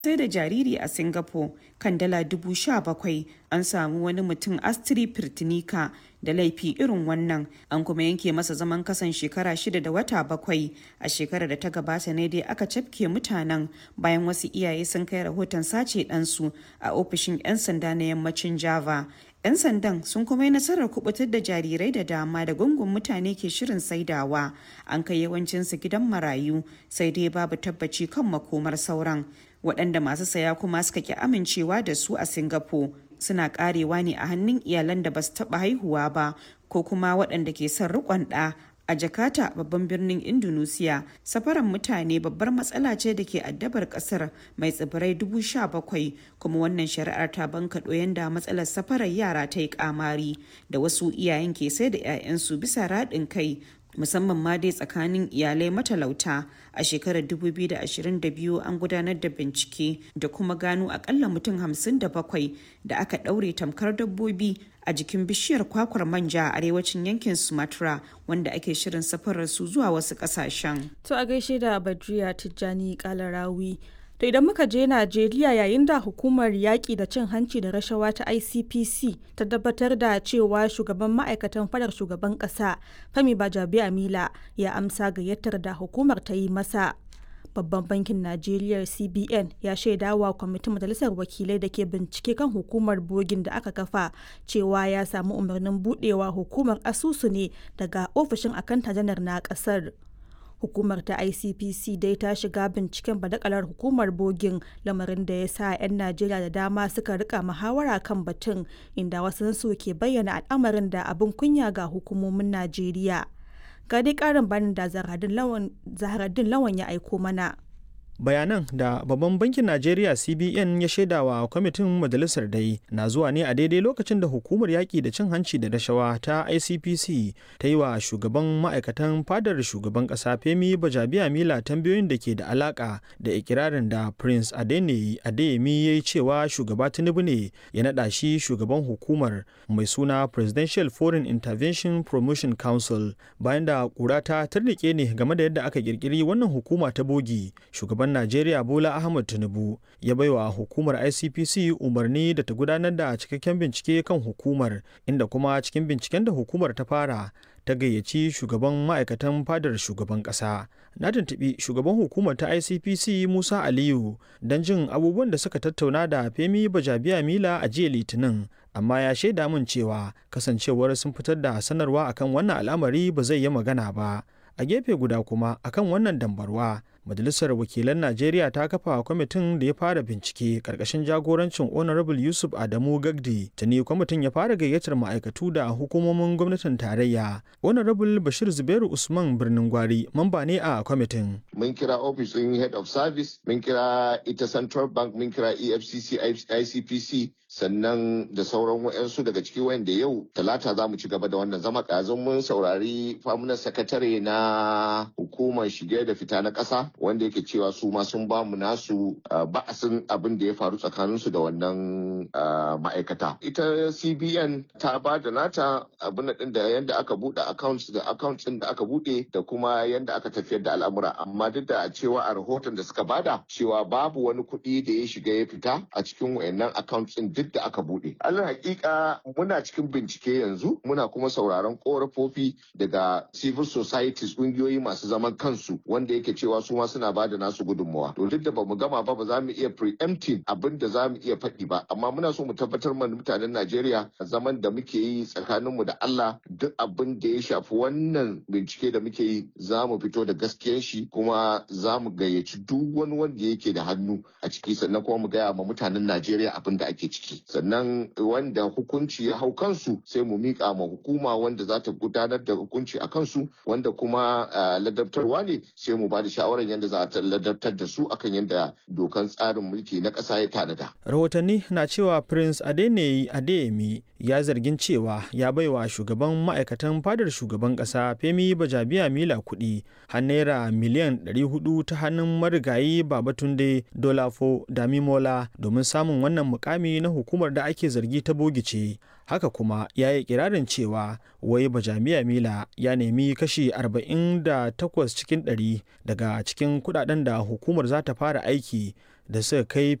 sai da jariri a singapore kan dala dubu sha bakwai an samu wani mutum astri firtinika da laifi irin wannan an kuma yanke masa zaman kasan shekara shida da wata bakwai a shekarar da ta gabata ne dai aka cafke mutanen bayan wasu iyaye sun kai rahoton sace ɗansu a ofishin 'yan sanda na yammacin java 'yan sandan sun kuma yi nasarar kubutar da jarirai da dama da gungun mutane ke shirin saidawa an kai yawancinsu gidan marayu sai dai babu tabbaci kan makomar sauran waɗanda masu saya kuma suka ki amincewa da su a singapore suna karewa ne a hannun iyalan da ba su taɓa haihuwa ba ko kuma waɗanda ke son riƙon ɗa a jakarta babban birnin indonesia safaran mutane babbar matsala ce da ke addabar kasar mai tsibirai dubu sha bakwai kuma wannan shari'ar ta bankaɗo yanda matsalar safarar yara ta yi kamari da wasu iyayen ke sai da 'ya'yansu bisa raɗin kai musamman ma dai tsakanin iyalai matalauta a shekarar 2022 an gudanar da bincike da kuma gano akalla mutum 57 da aka ɗaure tamkar dabbobi a jikin bishiyar kwakwar manja a arewacin yankin sumatra wanda ake shirin safarar su zuwa wasu ƙasashen. to a gaishe da badriya tijjani kalarawi To idan muka je Najeriya yayin da hukumar yaƙi da cin hanci da rashawa ta ICPC ta tabbatar da cewa shugaban ma'aikatan fadar shugaban ƙasa Femi Bajabi Amila ya amsa gayyatar da hukumar ta yi masa. Babban bankin Najeriya CBN ya shaidawa kwamitin majalisar wakilai da ke bincike kan hukumar bogin da aka kafa cewa ya samu umarnin budewa hukumar asusu ne daga ofishin akanta janar na ƙasar. hukumar ta icpc dai ta shiga binciken badakalar hukumar bogin lamarin da ya sa 'yan najeriya da dama suka rika muhawara kan batun inda wasu su ke bayyana al'amarin da abin kunya ga hukumomin najeriya ga dai karin bayanin da zaharaddin lawan ya aiko mana bayanan da babban bankin najeriya cbn ya shaidawa kwamitin majalisar dai na zuwa ne a daidai lokacin da hukumar yaƙi da cin hanci da rashawa ta icpc ta yi wa shugaban ma'aikatan fadar shugaban ƙasa femi bajabiya mila tambayoyin da ke da alaƙa da ikirarin da prince adeni adeyemi ya yi cewa shugaba tinubu ne ya naɗa shi shugaban hukumar mai suna presidential foreign intervention promotion council bayan da ƙura ta tarnike ne game da yadda aka ƙirƙiri wannan hukuma ta bogi shugaban Najeriya Bola Ahmed Tinubu ya baiwa hukumar ICPC umarni da ta gudanar da cikakken bincike kan hukumar inda kuma cikin binciken da hukumar ta fara ta gayyaci shugaban ma'aikatan fadar shugaban ƙasa. Na tuntuɓi shugaban hukumar ta ICPC Musa Aliyu don jin abubuwan da suka tattauna da Femi Bajabiya Mila a jiya Litinin. Amma ya shaida min cewa kasancewar sun fitar da sanarwa akan wannan al'amari ba zai yi magana ba. A gefe guda kuma akan wannan dambarwa Majalisar Wakilan Najeriya ta kafa kwamitin da ya fara bincike karkashin jagorancin Honorable Yusuf Adamu Gagdi. Tuni kwamitin ya fara gayyatar ma'aikatu da hukumomin gwamnatin tarayya. Honorable Bashir Zubairu Usman Birnin Gwari mamba ne a kwamitin. Mun kira ofishin Head of Service, mun kira ita Central Bank, mun kira EFCC, ICPC, sannan da sauran wa'yansu daga ciki wanda yau talata za mu ci gaba da wannan zama ƙazin mun saurari famunan sakatare na hukumar shige da fita na ƙasa wanda yake cewa su ma sun ba mu nasu ba'asin abin da ya faru tsakaninsu da wannan ma'aikata ita cbn ta ba da nata abin din da yadda aka buɗe accounts da accounts din da aka buɗe da kuma yadda aka tafiyar da al'amura amma duk da cewa a rahoton da suka bada cewa babu wani kuɗi da ya shiga ya fita a cikin wayannan accounts din duk da aka buɗe alal hakika muna cikin bincike yanzu muna kuma sauraron korafofi daga civil societies ƙungiyoyi masu zaman kansu wanda yake cewa su ma suna ba da nasu gudunmawa to duk da bamu gama ba ba za mu iya preempting abin da za mu iya faɗi ba amma muna so mu tabbatar mana mutanen Najeriya zaman da muke yi tsakaninmu da Allah duk abin da ya shafi wannan bincike da muke yi za mu fito da gaskiyar shi kuma za mu gayyaci duk wani wanda yake da hannu a ciki sannan kuma mu gaya ma mutanen Najeriya abin da ake ciki sannan wanda hukunci ya hau kansu sai mu miƙa ma hukuma wanda za ta gudanar da hukunci a kansu wanda kuma ladabtarwa ne sai mu ba da shawarar yadda za a ladabtar da su akan yadda dokan tsarin mulki na ƙasa ya tanada. Rahotanni na cewa Prince Adeneyi Adeyemi ya zargin cewa ya baiwa shugaban ma'aikatan fadar shugaban ƙasa Femi Bajabiya Mila kuɗi har naira miliyan 400 ta hannun marigayi Babatunde Dolafo Damimola domin samun wannan mukami na hukumar da ake zargi ta bogice. haka kuma ya yi kirarin cewa wai bajamiya mila ya nemi kashi 48 cikin 100 daga cikin kudaden da hukumar za ta fara aiki da suka kai